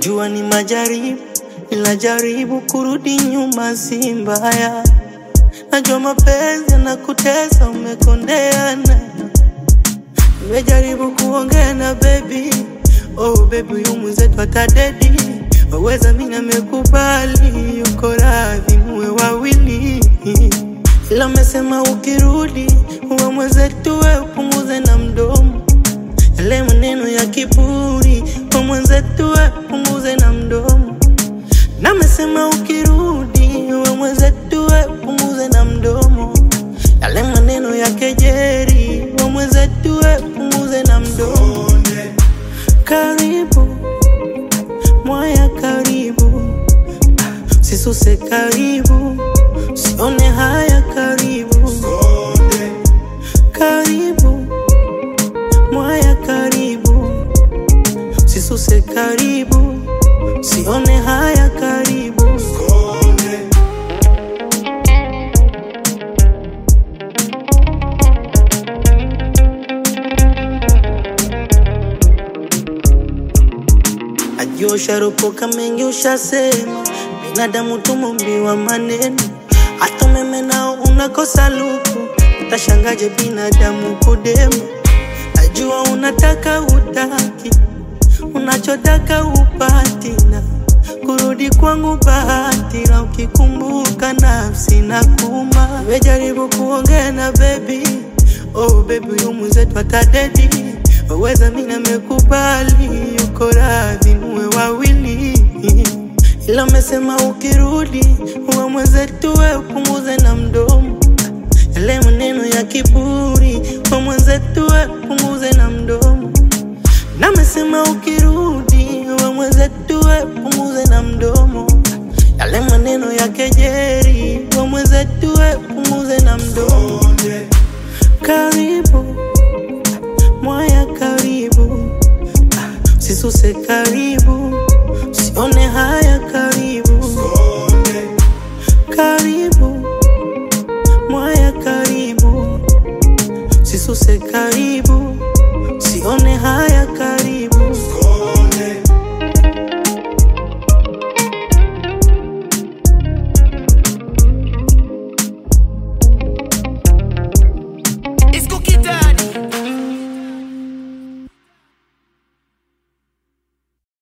Najua ni majaribu, ila jaribu kurudi nyuma si mbaya. Najua mapenzi yanakutesa, umekondeana. Nimejaribu kuongea na baby, oh baby, huyu mwenzetu atadedi. Waweza mimi namekubali, yuko radhi muwe wawili, ila amesema ukirudi uwe mwenzetu, we upunguze na mdomo yale maneno ya kiburi, kwa mwenzetu we punguze na mdomo. Na amesema ukirudi uwe mwenzetu we punguze na mdomo, yale maneno ya kejeri, wa mwenzetu we punguze na mdomo. Karibu mwaya, karibu sisuse, karibu sione haya, karibu karibu mwaya, karibu sisuse, karibu sione haya, karibu Najua usharopoka mengi ushasema, binadamu tumumbiwa maneno, hata umeme nao unakosa luku, utashangaje binadamu kudema. Najua unataka utaki, unachotaka upati, na kurudi kwangu bahati, na ukikumbuka nafsi na kuma. Nimejaribu kuongea na baby, oh baby, huyu mwenzetu atadedi waweza mimi namekubali, yuko radhi muwe wawili, ila amesema ukirudi uwe mwenzetu, we upunguze na mdomo yale maneno ya kiburi, kwa mwenzetu we punguze na mdomo. Na amesema ukirudi uwe mwenzetu, we punguze na mdomo yale maneno ya kejeri, kwa mwenzetu we punguze na mdomo. Karibu mwaya, karibu sisuse, karibu sione haya, karibu karibu mwaya, karibu sisuse, karibu